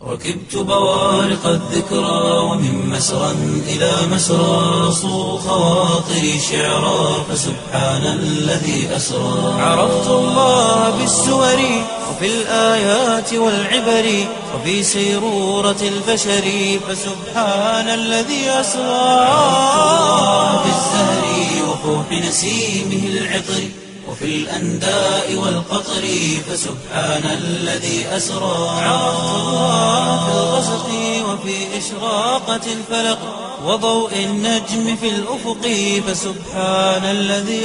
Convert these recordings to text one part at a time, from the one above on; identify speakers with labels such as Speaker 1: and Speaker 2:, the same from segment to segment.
Speaker 1: ركبت بوارق الذكرى ومن مسرى إلى مسرى صو خواطري شعرا فسبحان الذي أسرى عرفت الله بالسور وفي الآيات والعبر وفي سيرورة البشر فسبحان الذي أسرى بالزهر وفوح نسيمه العطر وفي الأنداء والقطر فسبحان الذي أسرى عرفت الله في الغسق وفي إشراقة الفلق وضوء النجم في الأفق فسبحان الذي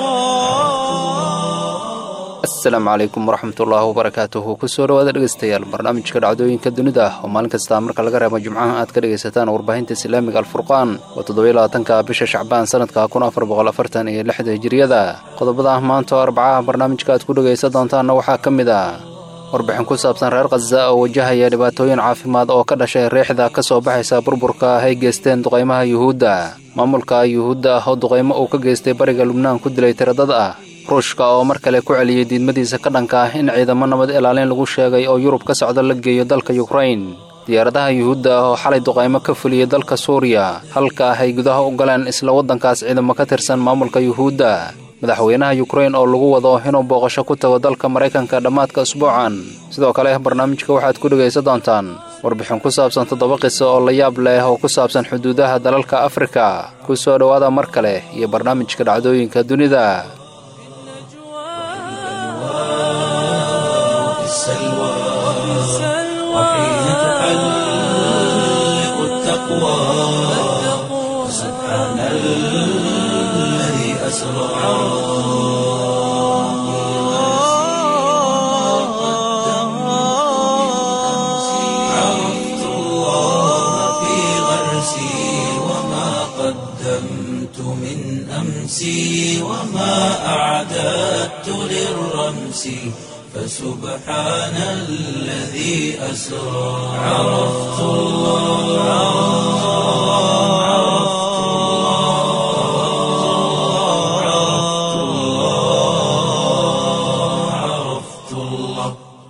Speaker 1: أسرى
Speaker 2: asalaamu calaykum waraxmatullaahi wabarakaatuhu kusoo dhawaada dhegeystayaal barnaamijka dhacdooyinka dunida ah oo maalin kasta marka laga reebo jimcaha aad ka dhegaysataan warbaahinta islaamiga alfurqaan oo toddobylabaatanka bisha shacbaan sanadka kun afar boqol afartan iyo lixda hijiriyada qodobada ah maanta oo arbacaha barnaamijka aad ku dhegaysan doontaanna waxaa ka mid ah warbixin ku saabsan reer khaza oo wajahaya dhibaatooyin caafimaad oo ka dhashay riixda ka soo baxaysa burburka ah ay geysteen duqaymaha yuhuudda maamulka yuhuudda ah oo duqaymo uu ka geystay bariga lubnaan ku dilay tiradad ah ruushka oo mar kale ku celiyey diidmadiisa ka dhanka ah in ciidamo nabad ilaalin lagu sheegay oo yurub ka socda la geeyo dalka yukrain diyaaradaha yuhuudda ah oo xalay duqaymo ka fuliyey dalka suuriya halka ah ay gudaha u galeen isla waddankaas ciidamo ka tirsan maamulka yuhuudda madaxweynaha yukrain oo lagu wado inuu booqasho ku tago dalka maraykanka dhammaadka usbuucan sidoo kale barnaamijka waxaad ku dhegaysan doontaan warbixin ku saabsan toddoba qiso oo la yaab leh oo ku saabsan xuduudaha dalalka afrika ku soo dhowaada mar kale iyo barnaamijka dhacdooyinka dunida
Speaker 1: السلوى وحين تحلق التقوى سبحان الذي أسرى عرفت الله في غرسي وما قدمت من أمسي وما أعددت للرمس فسبحان الذي أسرى عرفت الله عرفت الله عرفت الله عرفت الله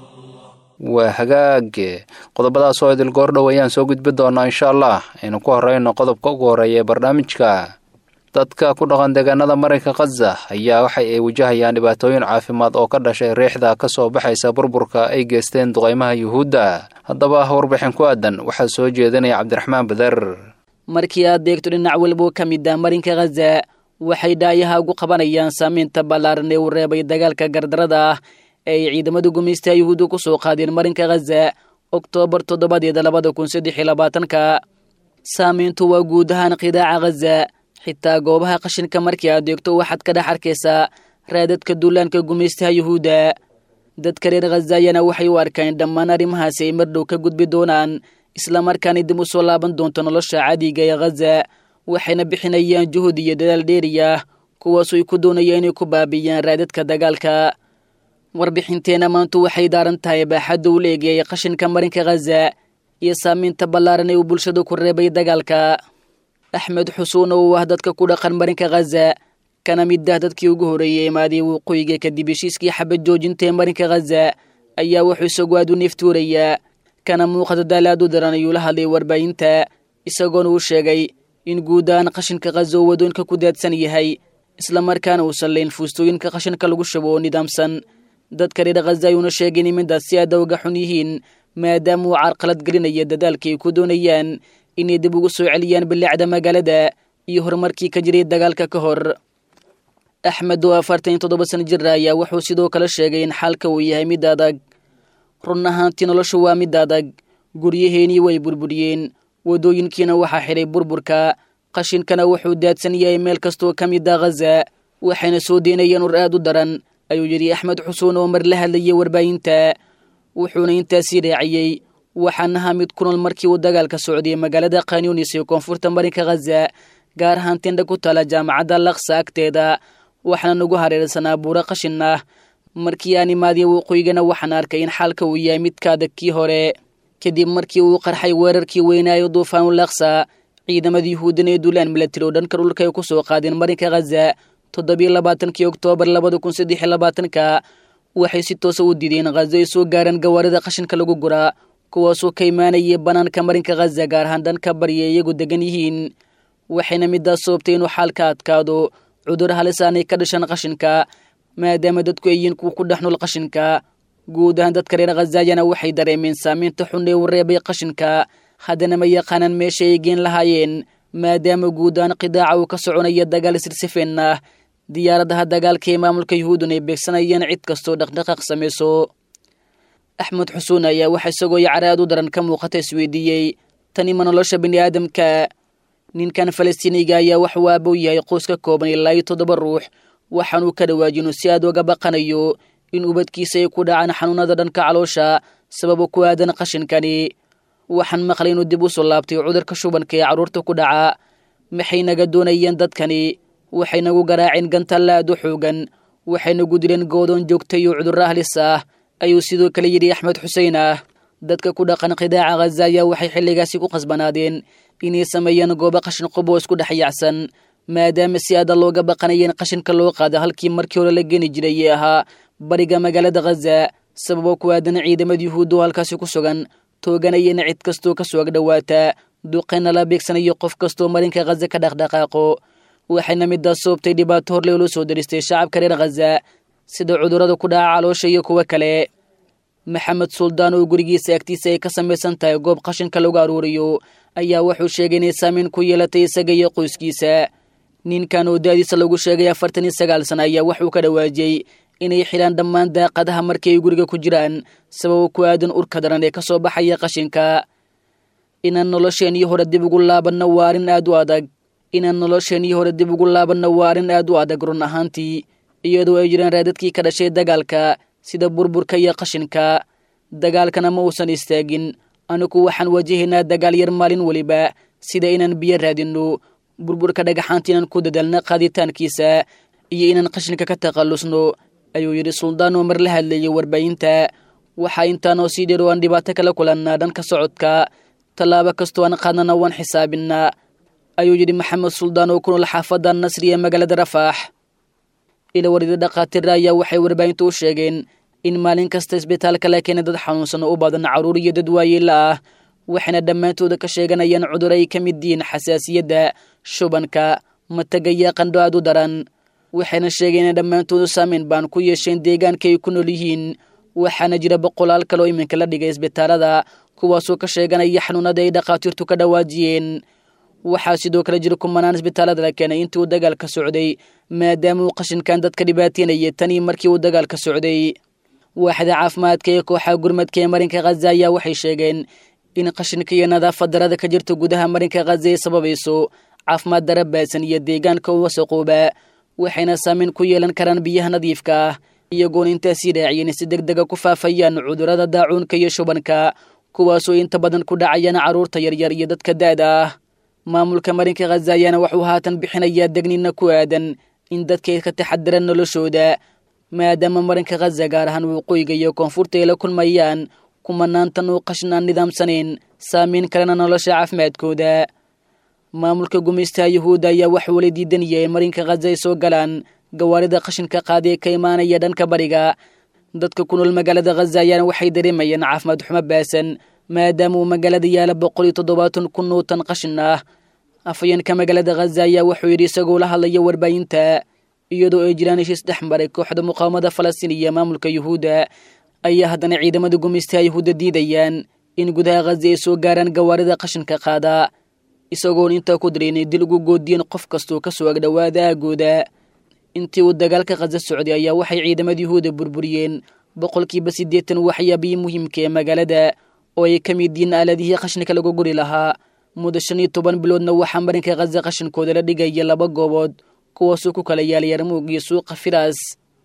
Speaker 2: waa hagaage qodobadaas oo idil goordhow ayaan soo gudbi doonaa insha allah aynu ku horreyno qodobka ugu horreeya ee barnaamijka dadka ku dhaqan deegaanada marinka khaza ayaa waxa ay wajahayaan dhibaatooyin caafimaad oo ka dhashay riixda ka soo baxaysa burburka ay geysteen duqaymaha yuhuudda haddaba warbixin ku aadan waxaa soo jeedinaya cabdiraxmaan badar
Speaker 3: markii aad deegto dhinac walboo ka mid ah marinka khaza waxay dhaayaha ugu qabanayaan saamaynta ballaaran ee uu reebay dagaalka gardarada ah ee ay ciidamada gumaystaha yuhuudda ku soo qaadeen marinka khaza oktoobar toddobadeeda labada kun saddex iyo labaatanka saamayntu waa guud ahaan qidaaca khaza xitaa goobaha qashinka markii aad deegto waxaad ka dhex arkaysaa raadadka duulaanka gumaystaha yuhuudda dadka reer khazayana waxay u arkaan dhammaan arrimahaasi ay mardhow ka gudbi doonaan islamarkaana dib u soo laaban doonto nolosha cadiga ee khaza waxayna bixinayaan juhud iyo dadaal dheeriya kuwaasoo ay ku doonayaan inay ku baabiyaan raadadka dagaalka warbixinteenna maantu waxay daaran tahay baaxadda u leegayay qashinka marinka khaza iyo saamaynta ballaaran ee uu bulshada ku reebay dagaalka axmed xusuun oo ah dadka ku dhaqan marinka khaza kana mid ah dadkii ugu horreeyey imaadii waqooyiga kadib heshiiskii xabad joojinta ee marinka khaza ayaa wuxuu isagu aad u neeftuurayaa kana muuqata daalaad u daran ayuu la hadlay warbaahinta isagoona uu sheegay in guud ahaan qashinka khaza oo wadoonka ku daadsan yahay islamarkaana uusan layn fuustooyinka qashinka lagu shubo oo nidaamsan dadka reer khaza ayuuna sheegay in midaas si aada uga xun yihiin maadaama uu carqalad gelinaya dadaalka ay ku doonayaan inay dib ugu soo celiyaan bilaacda magaalada iyo horumarkii ka jiray dagaalka ka hor axmed oo afartan iyo toddoba sana jir ayaa wuxuu sidoo kale sheegay in xaalka uu yahay mid adag run ahaantii noloshu waa mid adag guryaheenii way burburiyeen wadooyinkiina waxaa xidhay burburka qashinkana wuxuu daadsan yahay meel kastoo ka mid ah khaza waxayna soo deynayaan ur aad u daran ayuu yidhi axmed xusuun oo mar la hadlayay warbaahinta wuxuuna intaasii raaciyey waxaan ahaa mid ku nool markii uu dagaalka socday magaalada khanyunis ee koonfurta marinka khaza gaar ahaan tindha ku tala jaamacadda laksa agteeda waxaana nagu hareersanaa buuro qashin ah markii aan imaadiya waqooyigana waxaan arkay in xaalka uu yahay midka adag kii hore kadib markii uu qarxay weerarkii weynaayo duufaanu laksa ciidamada yuhuuddan ee duulaan milatari oo dhanka dhulka ay ku soo qaadeen marinka khaza toddobiyo labaatankii oktoobar labada kun saddex iyo labaatanka waxay si toosa u diideen khaza ay soo gaaraan gawaarida qashinka lagu guraa kuwaasoo ka imaanayay bannaanka marinka khaza gaar ahaan dhanka barya iyagu degan yihiin waxayna midaas soobtay inuu xaalka adkaado cudur halis aanay ka dhashaan qashinka maadaama dadku ay yihiin kuwa ku dhex nool qashinka guud ahaan dadka reer khazayana waxay dareemeen saamaynta xun ee u reebay qashinka haddana ma yaqaanaan meesha ay geen lahaayeen maadaama guud ahaan qidaaca uu ka soconaya dagaal sirsifeen ah diyaaradaha dagaalka ee maamulka yuhuudun ay beegsanayeen cid kastoo dhaqdhaqaaq samayso axmed xusuun ayaa waxa isagoo yacra aad u daran ka muuqata isweydiiyey tani ma nolosha bini aadamka ninkan falastiiniga ayaa wax waabow yahay qoys ka kooban ilaa iyo toddoba ruux waxaanuu ka dhawaajinu si aad uga baqanayo in ubadkiisa ay ku dhacaan xanuunada dhanka caloosha sababo ku aadan qashinkani waxaan maqlay inuu dib u soo laabtay cudurka shubanka ee carruurta ku dhaca maxay naga doonayeen dadkani waxay nagu garaaceen gantalla aad u xoogan waxay nagu dileen goodoon joogta iyo cudurro halis ah ayuu sidoo kale yidhi axmed xuseen ah dadka ku dhaqan qidaaca khaza ayaa waxay xilligaasi ku qasbanaadeen inay sameeyaan goobo qashin quboo isku dhex yaacsan maadaama si aada looga baqanayeen qashinka loo qaada halkii markii hore la geni jiray ee ahaa bariga magaalada khaza sababo ku aadan ciidamada yuhuudda oo halkaasi ku sugan tooganayana cid kastoo ka soo agdhowaata duqeyna la beegsanayo qof kastoo marinka khaza ka dhaqdhaqaaqo waxayna midaas soobtay dhibaato horle loo soo daristay shacabka reer khaza sida cudurrada ku dhaca caloosha iyo kuwo kale maxamed suldaan oo gurigiisa agtiisa ay ka samaysan tahay goob qashinka lagu aruuriyo ayaa wuxuu sheegay inay saameyn ku yeelatay isaga iyo qoyskiisa ninkan oo da-diisa lagu sheegay afartan iyo sagaal sana ayaa waxuu ka dhawaajiyey inay xilaan dhammaan daaqadaha markii ay guriga ku jiraan sababo ku aadan urka daran ee ka soo baxaya qashinka inaan nolosheenii hore dib ugu laabanno waa arrin aad u adag inaan nolosheenii hore dib ugu laabanno waa arrin aad u adag run ahaantii iyadoo ay jiraan raadadkii ka dhashay dagaalka sida burburka iyo qashinka dagaalkana ma uusan istaagin anigu waxaan wajahaynaa dagaal yar maalin weliba sida inaan biyo raadinno burburka dhagaxaanta inaan ku dadaalna qaaditaankiisa iyo inaan qashinka ka takhallusno ayuu yidhi suldaan oo mar la hadlayay warbaahinta waxaa intaanoo sii dheer oo aan dhibaato kala kulannaa dhanka socodka tallaabo kastoo aan qaadnana waan xisaabinnaa ayuu yidhi maxamed suldaan oo ku nool xaafadda nasri ee magaalada rafaax ila warida dhakhaatiira ayaa waxay warbaahintu u sheegeen in maalin kasta isbitaalka la keenay dad xanuunsan oo u badan carruur iyo dad waayeela ah waxayna dhammaantooda ka sheeganayaan cudur ay ka mid yihiin xasaasiyadda shubanka mataga iyo qandho aad u daran waxayna sheegeen in dhammaantoodu saameyn baan ku yeesheen deegaanka ay ku nool yihiin waxaana jira boqolaal kaloo iminka la dhigay isbitaalada kuwaasoo ka sheeganaya xanuunada ay dhakhaatiirtu ka dhawaajiyeen waxaa sidoo kale jira kumanaan isbitaalada la keenay intii uu dagaalka socday maadaama uu qashinkan dadka dhibaateynayay tanii markii uu dagaalka socday waaxda caafimaadka ee kooxa gurmadka ee marinka khaza ayaa waxay sheegeen in qashinka iyo nadaafad darada ka jirta gudaha marinka khaza ay sababayso caafimaad dara baasan iyo deegaanka u wasaqooba waxayna saameyn ku yeelan karaan biyaha nadiifka ah iyagoona intaasii raaciyeen si deg dega ku faafayaan cudurrada daacuunka iyo shubanka kuwaasoo inta badan ku dhacayaan carruurta yaryar iyo dadka da-da ah maamulka marinka khaza ayaana wuxuu haatan bixinayaa degnina ku aadan in dadka ay ka taxadiraan noloshooda maadaama marinka khaza gaar ahaan waqooyiga iyo koonfurta ay la kulmayaan kumanaantan oo qashin aan nidaamsanayn saameyn kalena nolosha caafimaadkooda maamulka gumaystaha yuhuudda ayaa wax weli diidanaya in marinka khaza ay soo galaan gawaarida qashinka qaadi ee ka imaanaya dhanka bariga dadka ku nool magaalada khaza ayaana waxay dareemayaan caafimaad xumo baasan maadaama uu magaalada yaala boqol iyo toddobaatan kun oo tan qashin ah afayeenka magaalada khaza ayaa wuxuu yidhi isagoo la hadlaya warbaahinta iyadoo ay jiraan heshiis dhex maray kooxda muqaawamada falastiin iyo maamulka yuhuudda ayaa haddana ciidamada gumaystaha yuhuudda diidayaan in gudaha khaza ay soo gaaraan gawaarida qashinka qaada isagoon intaa ku daraynay dil ugu goodiyeen qof kastoo ka soo agdhowaada aagooda intii uu dagaalka khaza socday ayaa waxay ciidamada yuhuudda burburiyeen boqolkiiba siddeetan waxyaabihii muhiimka ee magaalada oo ay ka mid yihiin aaladihii qashinka lagu guri lahaa muddo shan iyo toban biloodna waxaa marinka khaza qashinkooda la dhigaya laba goobood kuwaasoo ku kala yaal yarmuug iyo suuqa firaas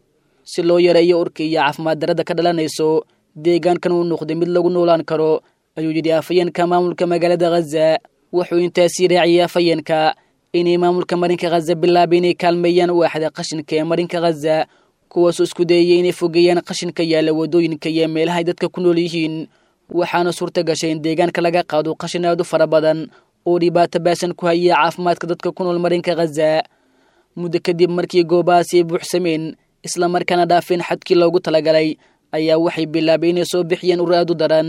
Speaker 3: si loo yareeyo urka iyo caafimaad darada ka dhalanayso deegaankan uu noqday mid lagu noolaan karo ayuu yidhi afayeenka maamulka magaalada khaza wuxuu intaasii raaciyay afayeenka inay maamulka marinka khaza bilaabay inay kaalmeeyaan waaxda qashinka ee marinka khaza kuwaasoo isku dayayay inay fogeeyaan qashinka yaalla waddooyinka iyo meelahay dadka ku nool yihiin waxaana suurta gashay in deegaanka laga qaado qashin aad u fara badan oo dhibaato baasan ku hayay caafimaadka dadka ku nool marinka khaza muddo kadib markii goobahaasi ay buuxsameen islamarkaana dhaafeen xadkii loogu talagalay ayaa waxay bilaabay inay soo bixiyeen ur aad u daran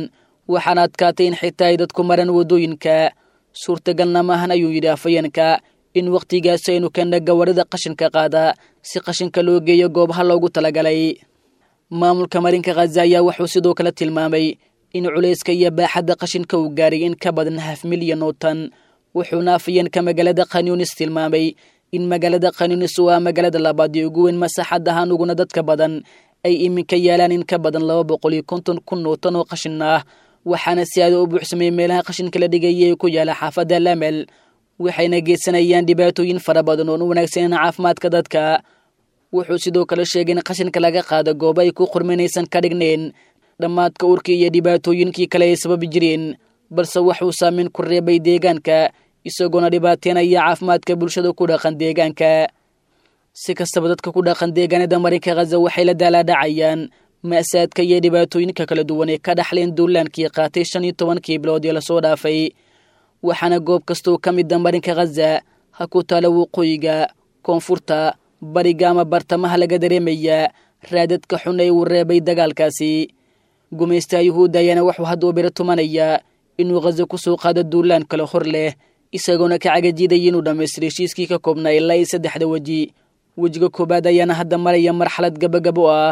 Speaker 3: waxaana adkaatay in xitaa ay dadku maraan waddooyinka suurtagalna maahan ayuu yidhi afayeenka in wakhtigaas aynu keenna gawarida qashinka qaada si qashinka loo geeyo goobaha loogu talagalay maamulka marinka khaza ayaa wuxuu sidoo kale tilmaamay in culayska iyo baaxadda qashinka uu gaaray in ka badan haf milyan oo tan wuxuuna afayeenka magaalada khanyunis tilmaamay in magaalada khanyunis waa magaalada labaad ee ugu weyn masaxad ahaan uguna dadka badan ay iminka yaalaan in ka badan laba boqol iyo konton kun oo tan oo qashin ah waxaana si aada u buuxsamay meelaha qashinka la dhigayay ee ku yaala xaafadda lamel waxayna geysanayaan dhibaatooyin fara badan oon u wanaagsaneyn caafimaadka dadka wuxuu sidoo kale sheegay in qashinka laga qaado goobo ay ku qurminaysan ka dhignayn dhammaadka urkii iyo dhibaatooyinkii kale ay sababi jireen balse waxuu saameyn ku reebay deegaanka isagoona dhibaateynaya caafimaadka bulshada ku dhaqan deegaanka si kastaba dadka ku dhaqan deegaanada marinka khaza waxay la daalaadhacayaan ma'saadka iyo dhibaatooyinka kala duwan ee ka dhaxleen duulaankii qaatay shan iyo tobankii bilood ee lasoo dhaafay waxaana goob kastoo ka mida marinka khaza ha ku taala waqooyiga koonfurta bariga ama bartamaha laga dareemayaa raadadka xun ee uu reebay dagaalkaasi gumaystaha yuhuudda ayaana wuxuu hadduu biro tumanayaa inuu khaza ku soo qaado duulaan kale hor leh isagoona ka cagajiidaya inuu dhammaystiro heshiiskii ka koobnaa ilaa iyo saddexda weji wejiga koowaad ayaana hadda maraya marxalad gabagabo ah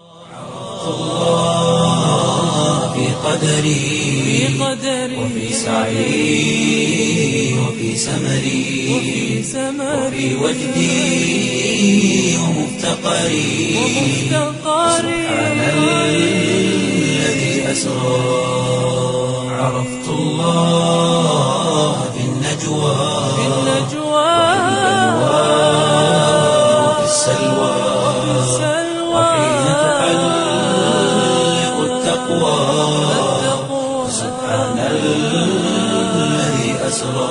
Speaker 1: في قدري وفي سعي وفي سمري وفي وجدي ومفتقري سبحان الذي أسرى عرفت الله في النجوى وفي السلوى وحين تحلق التقوى سبحان الذي أسرى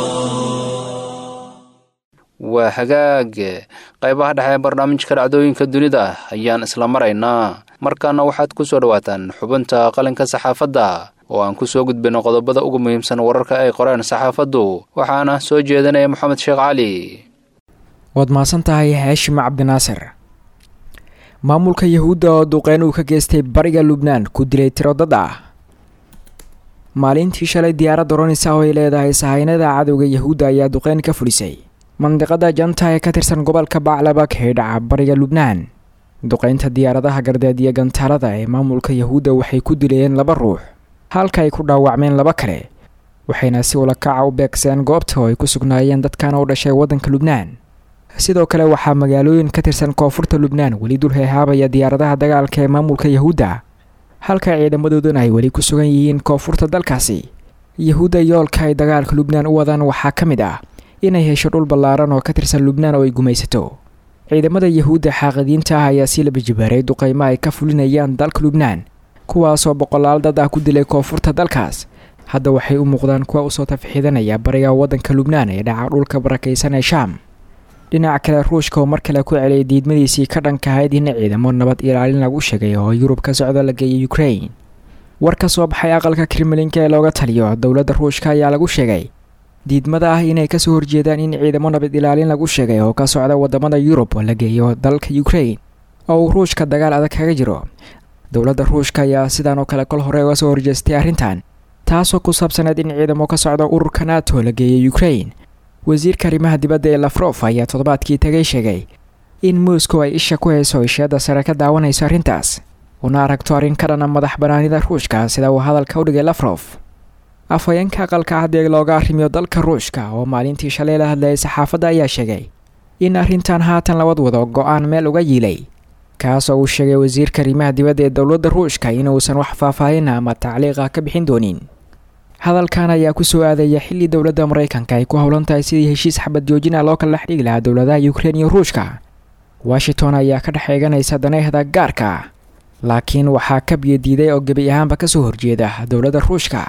Speaker 2: waa hagaag qaybaha dhexe ee barnaamijka dhacdooyinka dunida ayaan isla maraynaa markaana waxaad ku soo dhowaataan xubinta qalinka saxaafadda oo aan ku soo gudbino qodobada ugu muhiimsan wararka ay qoreen saxaafaddu waxaana soo jeedinaya moxamed sheekh cali
Speaker 4: waad mahadsan tahay haashim cabdinaasir maamulka yahuudda oo duqeyn uu ka geystay bariga lubnaan ku dilay tiro dad ah maalintii shalay diyaaradda ronisa oo ay leedahay sahaynada cadowga yahuudda ayaa duqeyn ka fulisay mandiqada janta ee ka tirsan gobolka baclabak ee dhaca bariga lubnaan duqeynta diyaaradaha gardeed iyo gantaalada ee maamulka yahuudda waxay ku dilayeen laba ruux halka ay ku dhaawacmeen laba kale waxayna si ulakaca u beegseen goobta oo ay ku sugnaayeen dadkan u dhashay waddanka lubnaan sidoo kale waxaa magaalooyin ka tirsan koonfurta lubnaan weli dul heehaabaya diyaaradaha dagaalka ee maamulka yahuudda halka ciidamadooduna ay weli ku sugan yihiin koonfurta dalkaasi yahuudda yoolka ay dagaalka lubnaan u wadaan waxaa ka mid ah inay hesho dhul ballaaran oo ka tirsan lubnaan oo ay gumaysato ciidamada yahuudda xaaqidiinta ah ayaa sii laba jibaaray duqaymo ay ka fulinayaan dalka lubnaan kuwaasoo boqolaal dad ah ku dilay koonfurta dalkaas hadda waxay u muuqdaan kuwa usoo tafxiidanaya bariga waddanka lubnaan ee dhaca dhulka barakaysan ee shaam dhinaca kale ruushka oo mar kale ku celiyay diidmadiisii ka dhanka ahayd in ciidamo nabad ilaalin lagu sheegay oo yurub ka socda la geeyay ukrain war ka soo baxay aqalka kremlinka ee looga taliyo dowladda ruushka ayaa lagu sheegay diidmada ah inay kasoo horjeedaan in ciidamo nabad ilaalin lagu sheegay oo ka socda wadamada yurub oo la geeyo dalka ukrain oo uu ruushka dagaal adag kaga jiro dowladda ruushka ayaa sidaan oo kale kol hore uga soo horjeestay arrintan taasoo ku saabsaneed in ciidamo ka socda ururka nato la geeyay ukrain wasiirka arrimaha dibadda ee lafrof ayaa toddobaadkii tagay sheegay in moscow ay isha ku hayso isheedda sare ka daawanayso arrintaas una aragto arrin ka dhana madax banaanida ruushka sida uu hadalka u dhigay lafrof afhayeenka aqalka haddee looga arrimiyo dalka ruushka oo maalintii shalay la hadlayay saxaafadda ayaa sheegay in arrintan haatan labad wado go-aan meel uga yiilay kaasoo uu sheegay wasiirka arrimaha dibadda ee dowladda ruushka inuusan wax faahfaahin ama tacliiqa ka bixin doonin hadalkan ayaa ku soo aadaya xilli dowladda maraykanka ay ku howlan tahay sidii heshiis xabad joojina loo kala dhex dhigi lahaa dowladaha ukrein iyo ruushka washington ayaa ka dhex eeganaysa daneehda gaarka laakiin waxaa ka biyodiiday oo gebi ahaanba kasoo horjeeda dowladda ruushka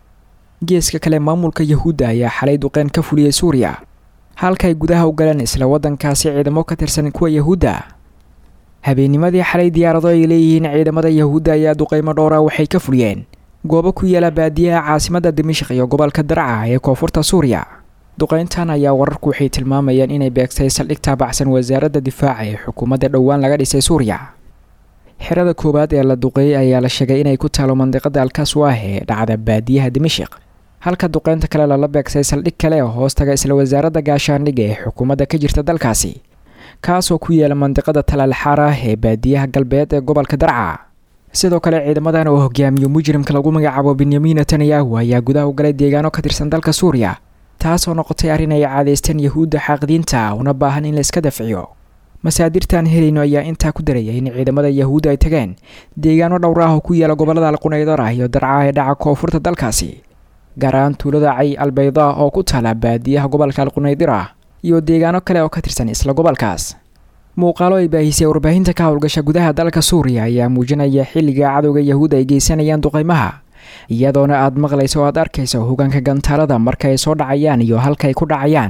Speaker 4: geeska kale maamulka yahuudda ayaa xalay duqeyn ka fuliyey suuriya halkaay gudaha u galeen isla waddankaasi ciidamo ka tirsan kuwa yahuudda habeennimadii xalay diyaarado ay leeyihiin ciidamada yahuudda ayaa duqeymo dhowra waxay ka fuliyeen goobo ku yaala baadiyaha caasimadda dimashik iyo gobolka darca ee koonfurta suuriya duqeyntan ayaa wararku waxay tilmaamayaan inay beegtay saldhig taabacsan wasaaradda difaaca ee xukuumadda dhowaan laga dhisay suuriya xerada koowaad ee la duqeeyey ayaa la sheegay inay ku taalo mandiqada alkaswah ee dhacda baadiyaha dimashik halka duqeynta kale lala beegsay saldhig kale oo hoostaga isla wasaaradda gaashaandhigga ee xukuumadda ka jirta dalkaasi kaasoo ku yaala mandiqada talaalxaara ee baadiyaha galbeed ee gobolka darca sidoo kale ciidamadan oo hogaamiyo mujrimka lagu magacaabo benyamin netanyahu ayaa gudaha u galay deegaano ka tirsan dalka suuriya taasoo noqotay arrin ay caadeysteen yahuudda xaaqidiinta una baahan in la iska dafciyo masaadirtaan helayno ayaa intaa ku daraya in ciidamada yahuudda ay tageen deegaano dhowr ah oo ku yaala gobolada alqunaydara iyo darca ee dhaca koonfurta dalkaasi gaar ahaan tuulada cay albayda oo ku taala baadiyaha gobolka alqunaydira iyo deegaano kale oo ka tirsan isla gobolkaas muuqaalo ay baahisay warbaahinta ka howlgasha gudaha dalka suuriya ayaa muujinaya xilliga cadowga yahuud ay geysanayaan duqaymaha iyadoona aad maqlayso o aad arkayso hogaanka gantaalada marka ay soo dhacayaan iyo halka ay ku dhacayaan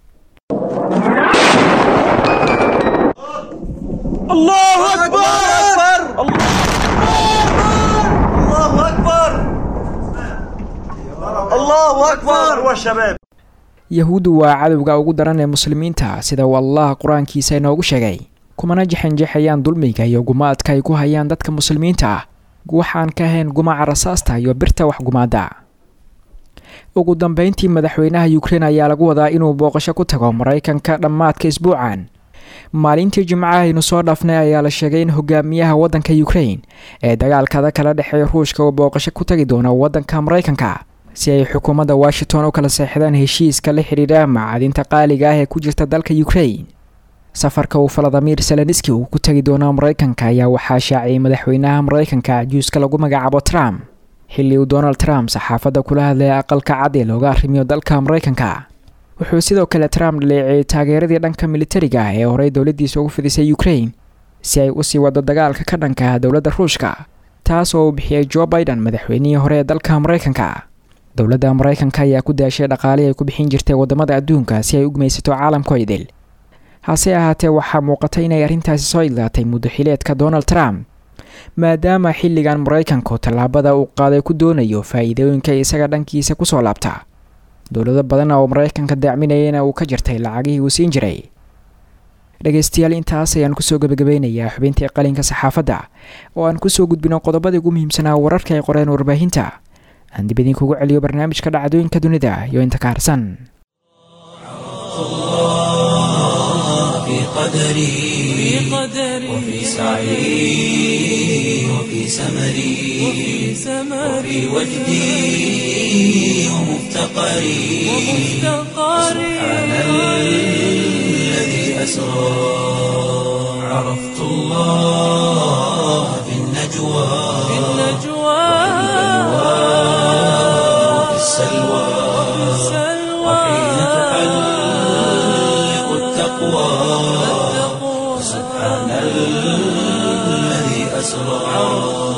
Speaker 4: yahuuddu waa cadowga ugu daran ee muslimiinta sida uu allah qur-aankiisa inoogu sheegay kumana jexinjexayaan dulmiga iyo gumaadka ay ku hayaan dadka muslimiinta ah waxaan ka ahayn gumaca rasaasta iyo birta waxgumaada ugu dambeyntii madaxweynaha ukrein ayaa lagu wadaa inuu booqasho ku tago maraykanka dhammaadka isbuucan maalintii jimcaha aynu soo dhaafnay ayaa la sheegay in hogaamiyaha waddanka ukrein ee dagaalkada kala dhexeeya ruushka uu booqasho ku tagi doono waddanka maraykanka si ay xukuumadda washington u kala seexdaan heshiiska la xidhiidha macadinta qaaliga ah ee ku jirta dalka ukrein safarka uu faladimir seleniski uu ku tegi doono maraykanka ayaa waxaa shaaciyay madaxweynaha maraykanka juuska lagu magacaabo trump xilli uu donald trump saxaafadda kula hadlaya aqalka cad ee looga arrimiyo dalka maraykanka wuxuu sidoo kale trump dhaleeceeyey taageeradii dhanka militariga ah ee horey dowladdiisa ugu fidisay ukrein si ay usii wado dagaalka ka dhanka ah dowladda ruushka taas oo uu bixiyey jo biden madaxweynihii hore ee dalka maraykanka dowladda maraykanka ayaa ku daashay dhaqaalihii ay ku bixin jirtay waddamada adduunka si ay u gumaysato caalamkoo idil hase ahaatee waxaa muuqata inay arrintaasi soo idlaatay muddo xileedka donald trump maadaama xilligan maraykanku tallaabada uu qaaday ku doonayo faa'iidooyinka isaga dhankiisa kusoo laabta dowlado badan oo maraykanka dacminayana uu ka jirtay lacagihii uu siin jiray dhegaystayaal intaas ayaan kusoo gebagabeynayaa xubintii qalinka saxaafadda oo aan kusoo gudbino qodobadii ugu muhiimsanaa wararka ay qoreen warbaahinta aan dib idinkugu celiyo barnaamijka dhacdooyinka dunida iyo inta ka harsan
Speaker 1: في قدري وفي سعي وفي سمري وفي وجدي ومفتقري سبحان الذي أسرى عرفت الله في النجوى وفي السلوى وحين تحلق التقوى سبحان الذي أسرى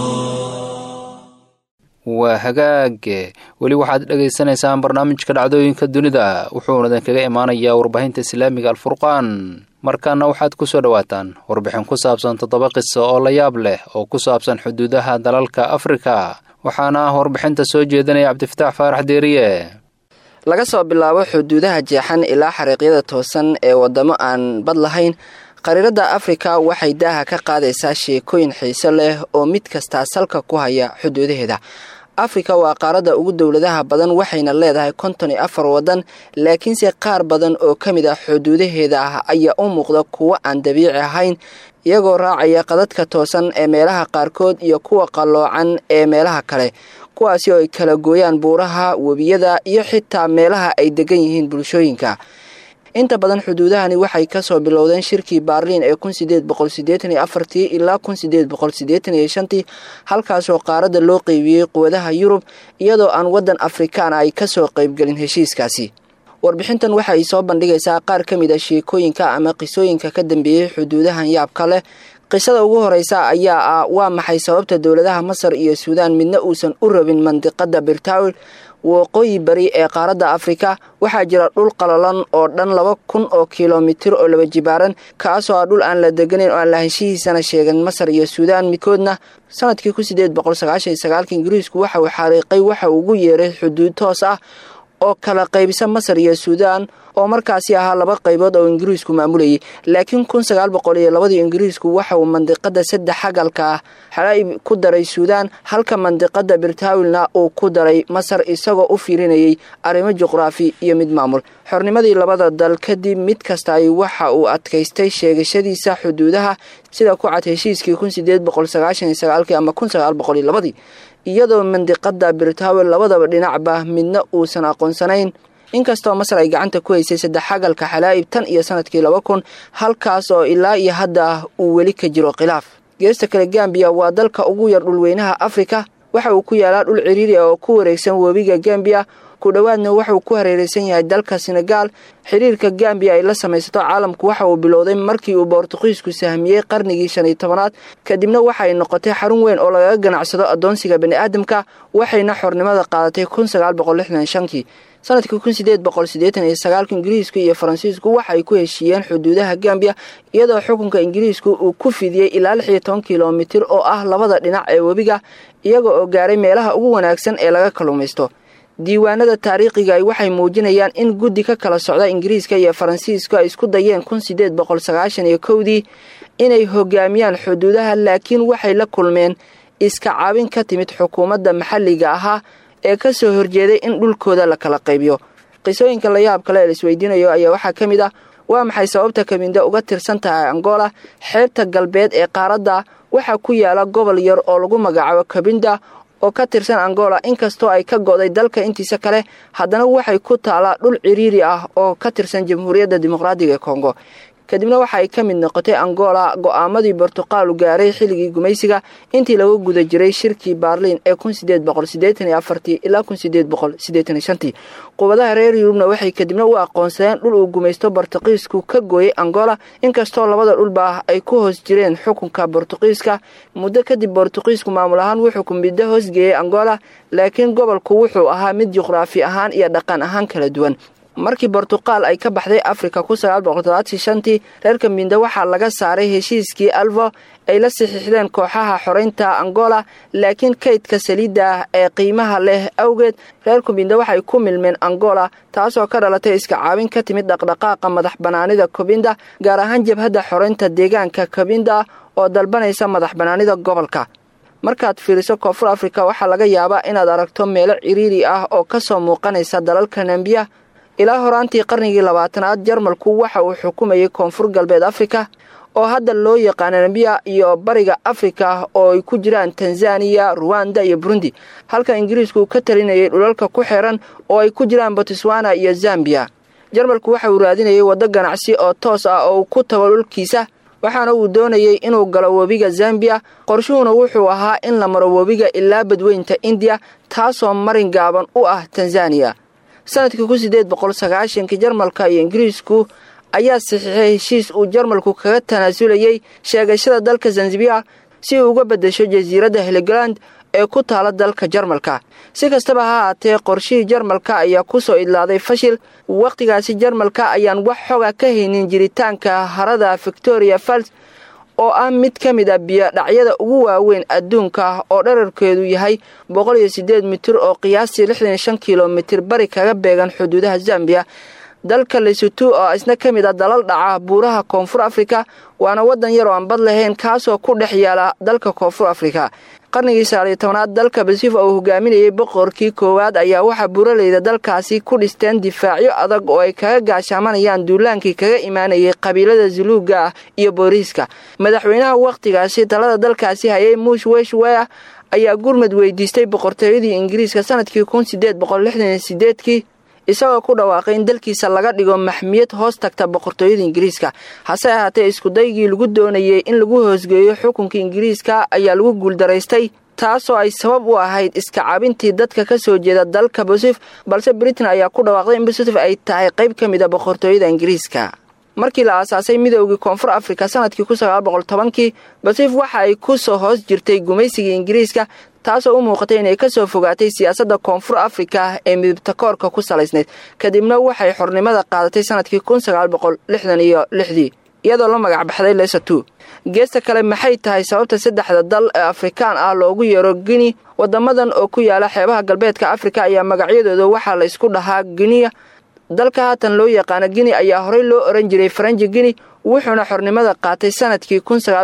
Speaker 2: waa hagaage weli waxaad dhagaysanaysaan barnaamijka dhacdooyinka dunida wuxuuna idinkaga imaanayaa warbaahinta islaamiga alfurqaan markaana waxaad ku soo dhowaataan warbixin ku saabsan toddoba qiso oo la yaab leh oo ku saabsan xuduudaha dalalka afrika waxaana warbixinta soo jeedinaya cabdifataax faarax deeriye
Speaker 5: laga soo bilaabo xuduudaha jeexan ilaa xariiqyada toosan ee waddamo aan bad lahayn qariiradda afrika waxay daaha ka qaadaysaa sheekooyin xiiso leh oo mid kastaa salka ku haya xuduudaheeda afrika waa qaaradda ugu dowladaha badan waxayna leedahay konton iyo afar waddan laakiinse qaar badan oo ka mid ah xuduudaheeda ah ayaa u muuqda kuwo aan dabiici ahayn iyagoo raacaya qadadka toosan ee meelaha qaarkood iyo kuwa qalloocan ee meelaha kale kuwaasi oo ay kala gooyaan buuraha webiyada iyo xitaa meelaha ay degan yihiin bulshooyinka inta badan xuduudahani waxay kasoo bilowdeen shirkii baarliin ee kun sideed boqol sideetan iyo afartii ilaa kun sideed boqol sideetan iyo shantii halkaasoo qaaradda loo qeybiyey quwadaha yurub iyadoo aan waddan afrikaan ay kasoo qeybgelin heshiiskaasi warbixintan waxay soo bandhigaysaa qaar ka mid a sheekooyinka ama qisooyinka ka dambeeyey xuduudahan yaabka leh qisada ugu horeysa ayaa ah waa maxay sababta dowladaha masar iyo suudaan midna uusan u rabin mandiqada birtawil waqooyi bari ee qaaradda afrika waxaa jira dhul qalalan oo dhan laba kun oo kilomitir oo laba jibaaran kaasoo ah dhul aan la deganayn oo aan lahaanshihiisana sheegan masar iyo suudaan midkoodna sanadkii kun sideed boqol sagaashan iyo sagaalka ingiriisku waxa uu xariiqay waxa ugu yeeray xuduud toos ah oo kala qaybisa masar iyo suudaan oo markaasi ahaa laba qaybood oo ingiriisku maamulayay laakiin kun sagaal boqol iyo labadii ingiriisku waxa uu mandiqada saddex xagalka ah xalaa'ib ku daray suudaan halka mandiqada birtawilna uu ku daray masar isagoo u fiirinayay arrimo juqraafi iyo mid maamul xornimadii labada dal kadib mid kastaay waxa uu adkaystay sheegashadiisa xuduudaha sida ku cad heshiiskii kun sideed boqol sagaashan iyo sagaalkii ama kun sagaal boqol iyo labadii iyadoo mandiqada birtawil labadaba dhinacba midna uusan aqoonsanayn inkastoo masar ay gacanta ku haysay saddex xagalka xalaa'ib tan iyo sanadkii laba kun halkaas oo ilaa iyo hadda uu weli ka jiro khilaaf geesta kale gambiya waa dalka ugu yar dhulweynaha afrika waxa uu ku yaalaa dhul ciriiri ah oo ku wareegsan webiga gambiya ku dhowaadna waxauu ku hareeraysan yahay dalka senegaal xiriirka gambiya ay la samaysato caalamku waxa uu bilowday markii uu boortuqiisku sahmiyey qarnigii shan iyo tobanaad kadibna waxaay noqotay xarun weyn oo lagaga ganacsado addoonsiga bani'aadamka waxayna xornimada qaadatay kun sagaal boqol lixdan shankii sanadkii kun sideed boqol siddeetan iyo sagaalka ingiriisku iyo faransiisku waxa ay ku heshiiyeen xuduudaha gambiya iyadoo xukunka ingiriisku uu ku fidiyey ilaa lix iyo toban kilomitir oo ah labada dhinac ee webiga iyaga oo gaaray meelaha ugu wanaagsan ee laga kalluumaysto diiwaanada taariikhiga waxay muujinayaan in guddi ka kala socda ingiriiska iyo faransiiska ay isku dayeen kun sideed boqol sagaashan iyo kowdii inay hogaamiyaan xuduudaha laakiin waxay la kulmeen iska caabin ka timid xukuumadda maxalliga ahaa ee ka soo horjeeday in dhulkooda la kala qaybiyo qisooyinka layaab kale ee laisweydiinayo ayaa waxaa ka mid ah waa maxay sababta kabinda uga tirsan tahay angola xeebta galbeed ee qaaradda waxaa ku yaala gobol yar oo lagu magacaabo kabinda oo ka tirsan angola inkastoo ay ka go'day dalka intiisa kale haddana waxay ku taalaa dhul ciriiri ah oo ka tirsan jamhuuriyadda dimuqraadiga ee kongo kadibna waxa ay ka mid noqotay angola go'aamadii bortuqaalu gaaray xilligii gumaysiga intii lagu guda jiray shirkii baarliin ee kun sideed boqol siddeetan iyo afartii ilaa kun sideed boqol siddeetan iyo shantii qubadaha reer yurubna waxay kadibna u aqoonsadeen dhul uu gumaysto bortuqiisku ka gooyey angola inkastoo labada dhulba ay ku hoos jireen xukunka bortuqiiska muddo kadib bortuqiisku maamul ahaan wuxuu kumiddo hoosgeeyey angola laakiin gobolku wuxuu ahaa mid juqraafi ahaan iyo dhaqan ahaan kala duwan markii bortuqaal ay ka baxday afrika kun sagaal boqol todobaadkii shantii reer kambinda waxaa laga saaray heshiiskii alvo ay la saxiixdeen kooxaha xoreynta angola laakiin kaydka saliidda ee qiimaha leh awgeed reer kumbinda waxay ku milmeen angola taasoo ka dhalatay iska caabin ka timid dhaqdhaqaaqa madax banaanida kobinda gaar ahaan jabhadda xoreynta deegaanka kobinda oo dalbanaysa madax banaanida gobolka markaad fiiriso koonfur afrika waxaa laga yaabaa inaad aragto meelo ciriiri ah oo ka soo muuqanaysa dalalka nambiya ilaa horaantii qarnigii labaatanaad jarmalku waxa uu xukumayay koonfur galbeed afrika oo hadda loo yaqaano nambiya iyo bariga afrika oo ay ku jiraan tanzaniya ruwanda iyo burundi halka ingiriisku ka talinayay dhulalka ku xeeran oo ay ku jiraan botswana iyo zambiya jarmalku waxa uu raadinayay waddo ganacsi oo toos ah oo uu ku tago dhulkiisa waxaana uu doonayay inuu galo webiga zambiya qorshuhuna wuxuu ahaa in la maro webiga ilaa badweynta indiya taasoo marin gaaban u ah tanzaniya sanadkii kun sideed boqol sagaashankii jarmalka iyo ingiriisku ayaa saxiixay heshiis uu jarmalku kaga tanaasulayey sheegashada dalka zanzibar si uu uga beddesho jasiiradda heligaland ee ku taala dalka jarmalka si kastaba ha haatee qorshihii jarmalka ayaa ku soo idlaaday fashil wakhtigaasi jarmalka ayaan wax xoga ka haynin jiritaanka harada victoria fals oo ah mid ka mid a biyodhacyada ugu waaweyn adduunka oo dherarkeedu yahay boqol iyo siddeed mitir oo qiyaastii lixdan iyo shan kilomitir bari kaga beegan xuduudaha zambiya dalka lesutu oo isna ka mid a dalal dhaca buuraha koonfur afrika waana waddan yar oo aan bad lahayn kaasoo ku dhex yaala dalka koonfur afrika qarnigii sagaaliyo tobanaad dalka basifa oo hogaaminayay boqorkii koowaad ayaa waxaa buuraleyda dalkaasi ku dhisteen difaacyo adag oo ay kaga gaashaamanayaan duulaankii kaga imaanayay qabiilada zuluuga ah iyo booriiska madaxweynaha wakhtigaasi talada dalkaasi hayay muush weshwea ayaa gurmad weydiistay boqortooyadii ingiriiska sanadkii kun sideed boqol lixdan iyo sideedkii isagoo ku dhawaaqay in dalkiisa laga dhigo maxmiyad hoos tagta boqortooyada ingiriiska hase ahaatee iskudaygii lagu doonayay in lagu hoosgeeyo xukunka ingiriiska ayaa lagu guuldaraystay taasoo ay sabab u ahayd iska cabintii dadka ka soo jeeda dalka basif balse britain ayaa ku dhawaaqday in basif ay tahay qayb ka mid a boqortooyada ingiriiska markii la aasaasay midoogii koonfur afrika sanadkii kun sagaal boqol tobankii basif waxa ay ku soo hoos jirtay gumaysigii ingiriiska taasoo u muuqatay inay ka soo fogaatay siyaasadda koonfur afrika ee midibtakoorka ku salaysnayd kadibna waxay xornimada qaadatay sanadkii kun sagaal boqol lixdan iyo lixdii iyadoo la magac baxday lesatu geesta kale maxay tahay sababta saddexda dal ee afrikaan ah loogu yeero gini wadamadan oo ku yaala xeebaha galbeedka afrika ayaa magacyadooda waxaa la isku dhahaa giniya dalka haatan loo yaqaano gini ayaa horey loo oran jiray faranji gini wuxuuna xornimada qaatay sanadkii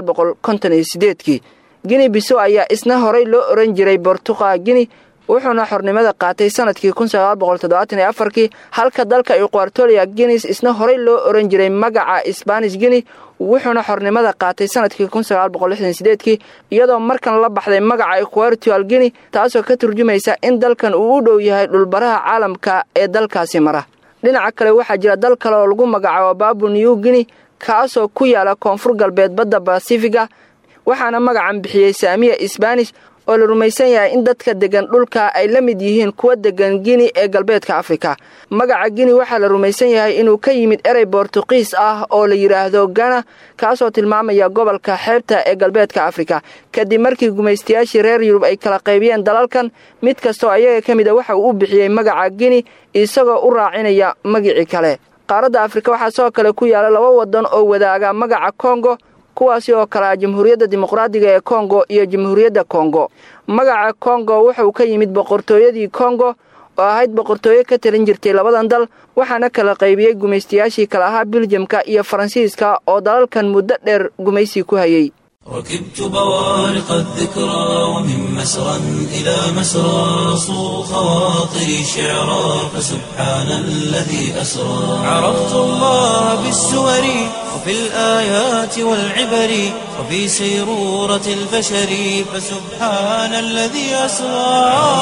Speaker 5: kii gini biso ayaa isna horey loo oran jiray bortuqa gini wuxuuna xornimada qaatay sanadkii kii halka dalka equatoria guinis isna horey loo oran jiray magaca sbanis gini wuxuuna xornimada qaatay sanadkii kii iyadoo markan la baxday magaca equartual gini taasoo ka turjumaysa in dalkan uu u dhow yahay dhulbaraha caalamka ee dalkaasi mara dhinaca kale waxaa jira dal kale oo lagu magacaabo babu new gini kaasoo ku yaala koonfur galbeed badda basifiga waxaana magacan bixiyey saamiya sbanish oo la rumaysan yahay in dadka degan dhulka ay la mid yihiin kuwa degan gini ee galbeedka afrika magaca gini waxaa la rumaysan yahay inuu ka yimid erey bortuqiis ah oo la yidhaahdo gana kaasoo tilmaamaya gobolka xeebta ee galbeedka afrika kadib markii gumaystayaashii reer yurub ay kala qaybiyeen dalalkan mid kastoo ayaga ka mid a waxa uu u bixiyey magaca gini isagoo u raacinaya magicii kale qaaradda afrika waxaa sidoo kale ku yaala laba wadan oo wadaaga magaca kongo kuwaasi oo kale ah jamhuuriyadda dimuqraadiga ee kongo iyo jamhuuriyadda kongo magaca kongo wuxuu ka yimid boqortooyadii kongo oo ahayd boqortooyo ka talin jirtay labadan dal waxaana kala qaybiyey gumaystayaashii kale ahaa biljamka iyo faransiiska oo dalalkan muddo dheer gumaysi ku hayay
Speaker 1: ركبت بوارق الذكرى ومن مسرى إلى مسرى صو خواطري شعرا فسبحان الذي أسرى عرفت الله بالسور وفي الآيات والعبر وفي سيرورة البشر فسبحان الذي أسرى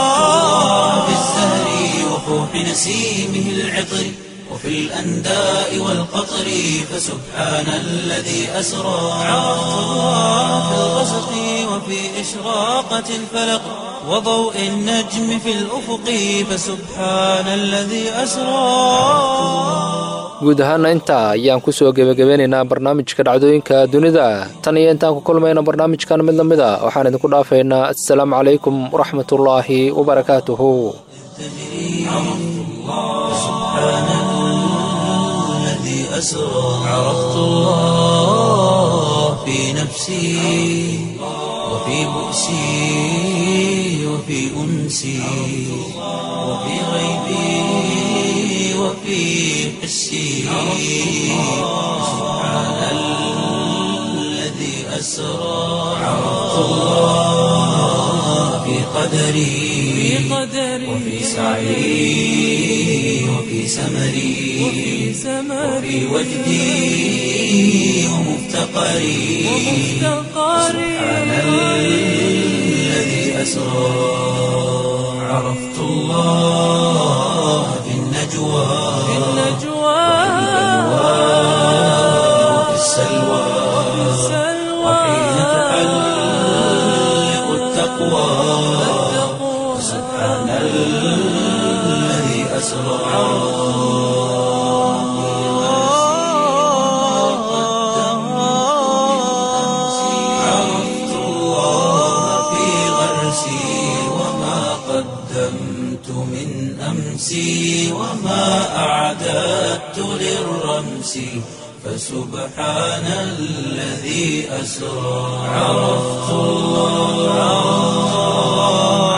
Speaker 1: بالزهر وفوح نسيمه العطر وفي الأنداء والقطر فسبحان الذي أسرى عرفت الله في الغسق وفي إشراقة الفلق وضوء النجم في الأفق فسبحان الذي أسرى
Speaker 2: guud ahaana intaa ayaan kusoo gebagabeynaynaa barnaamijka dhacdooyinka dunida tan iyo intaan ku kulmayna barnaamijkan mid lamid a waxaan idinku dhaafaynaa assalaamu calaykum waraxmatullaahi wabarakaatuhu
Speaker 1: أسرى عرفت الله في نفسي وفي بؤسي وفي أنسي وفي غيبي وفي حسي سبحان الذي أسرى عرفت الله في قدري وفي سعي وفي سمري وفي وجدي ومفتقري سبحان الذي أسرى عرفت الله في النجوى وفي السلوى وحين تحلق التقوى سبحان الذي أسرى عرفت الله في غرسي وما قدمت من أمسي وما أعددت للرمس فسبحان الذي أسرى عرفت الله